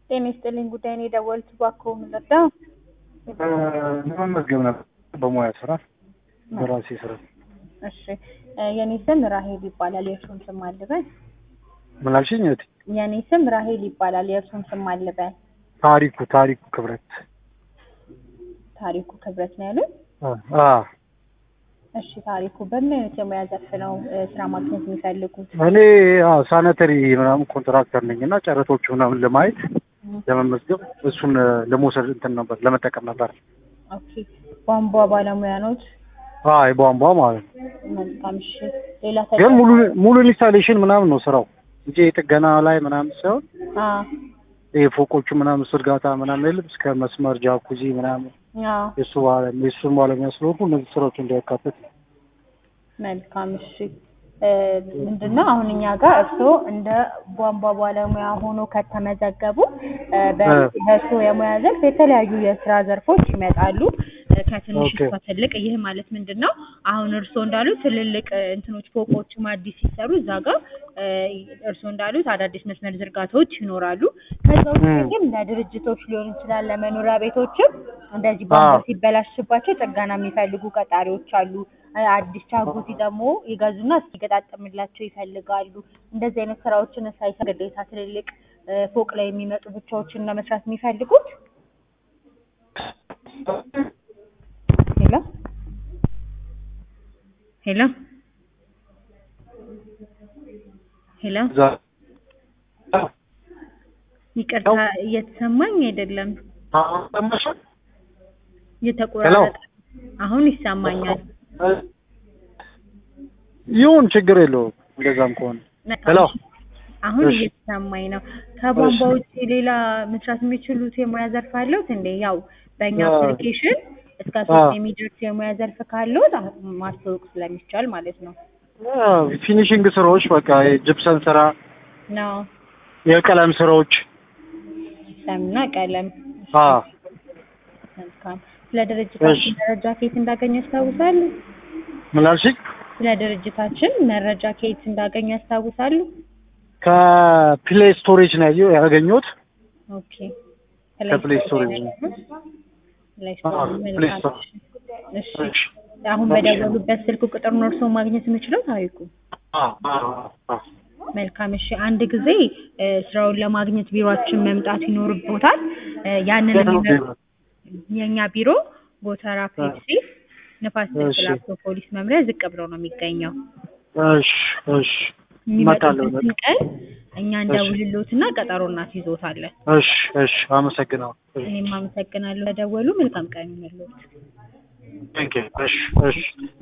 ጤና ይስጥልኝ ጉዳይ ነው የደወሉት። እባክዎ ምን ልርዳው? ለመመዝገብ ነበር በሙያ ስራ በራሴ ስራ። እሺ እ የኔ ስም ራሄል ይባላል። የእርሱን ስም አልበል። ምን አልሽኝ እህቴ? የኔ ስም ራሄል ይባላል። የእርሱን ስም አልበል። ታሪኩ ታሪኩ ክብረት። ታሪኩ ክብረት ነው ያሉት? አ እሺ ታሪኩ በምን አይነት የሙያ ዘርፍ ነው እ ስራ ማግኘት የሚፈልጉት? እኔ አዎ ሳኒተሪ ምናምን ኮንትራክተር ነኝ እና ጨረቶቹ ምናምን ለማየት ለመመዝገብ እሱን እ ለመውሰድ እንትን ነበር ለመጠቀም ነበር። ኦኬ ቧንቧ ባለሙያ ኖት? አይ ቧንቧ ማለት ነው። መልካም እሺ። ሌላ ግን ሙሉ ሙሉ ኢንስታሌሽን ምናምን ነው ስራው እንጂ የጥገና ላይ ምናምን ሳይሆን አ ይሄ ፎቆቹ ምናምን ዝርጋታ ምናምን የለም እስከ መስመር ጃኩዚ ምናምን አ የሱ ባለ የሱን ባለሙያ ስለሆንኩ እነዚህ ስራዎች እንዳያካትት መልካም እሺ። እ ምንድነው አሁን እኛ ጋር እርስዎ እንደ ቧንቧ ባለሙያ ሆኖ ከተመዘገቡ እ በ- እ በእርስዎ የሙያ ዘርፍ የተለያዩ የስራ ዘርፎች ይመጣሉ እ ከትንሽ ኦኬ። እስከ ትልቅ። ይህ ማለት ምንድን ነው? አሁን እርስዎ እንዳሉት ትልልቅ እ እንትኖች ፎቆችም አዲስ ሲሰሩ እዛ ጋር እ እርስዎ እንዳሉት አዳዲስ መስመር ዝርጋታዎች ይኖራሉ። ከዛ ውጭ እም። ግን ለድርጅቶች ሊሆን ይችላል፣ ለመኖሪያ ቤቶችም እንደዚህ ቧንቧ አዎ። ሲበላሽባቸው ጥገና የሚፈልጉ ቀጣሪዎች አሉ። እ አዲስ ቻጉቲ ደግሞ ይገዙና እስኪገጣጠምላቸው ይፈልጋሉ። እንደዚህ አይነት ስራዎችን ሳይሰሩ ግዴታ ትልልቅ እ ፎቅ ላይ የሚመጡ ብቻዎችን ነው መስራት የሚፈልጉት? ሄሎ ሄሎ ሄሎ እዛ ይቅርታ እየተሰማኝ አይደለም፣ አሁን ሰማሽ? እየተቆራረጠ አሁን ይሰማኛል። ይሁን ችግር የለውም እንደዛም ከሆነ ሄሎ አሁን እሺ። እየተሰማኝ ነው። ከቧንቧ እሺ። ውጭ ሌላ መስራት የሚችሉት የሙያ ዘርፍ አለዎት እንዴ? ያው በእኛ አዎ። አፕሊኬሽን እስከ አዎ። ሶስት የሚደርስ የሙያ ዘርፍ ካለዎት አ- ማስተዋወቅ ስለሚቻል ማለት ነው። አዎ፣ ፊኒሽንግ ስራዎች በቃ የጅፕሰን ስራ፣ ነው የቀለም ስራዎች ሰምና ቀለም። አ መልካም። ስለ ድርጅታችን እሺ። መረጃ ከየት እንዳገኙ ያስታውሳሉ? ምን አልሽኝ? ስለ ድርጅታችን መረጃ ከየት እንዳገኙ ያስታውሳሉ? ከፕሌይ ስቶሬጅ ነው ያየው ያገኘሁት። ኦኬ። ከፕሌይ ስቶሬጅ ነው። ፕሌይ አዎ፣ ስቶር ፕሌይ መልካም። ስቶር። እሺ እሺ። አሁን በደወሉበት ስልክ ቁጥር ነው እርስዎ ማግኘት የምችለው ታሪኩ? አ አ አ መልካም እሺ። አንድ ጊዜ እ ስራውን ለማግኘት ቢሮአችን መምጣት ይኖርቦታል። እ ያንን የት ነው የሚመ- ቢሮ? የእኛ ቢሮ ጎተራ ፔፕሲ ንፋስ ስልክ እሺ። ላፍቶ ፖሊስ መምሪያ ዝቅ ብሎ ነው የሚገኘው። እሺ እሺ እመጣለሁ። የሚመጡበትን ቀን እኛ እንደውልሎትና ቀጠሮ እናስይዞታለን። እሺ እሺ አመሰግናለሁ። እኔም አመሰግናለሁ ለደወሉ። መልካም ቀን ይሁንልዎት። ቴንክ ዩ። እሺ እሺ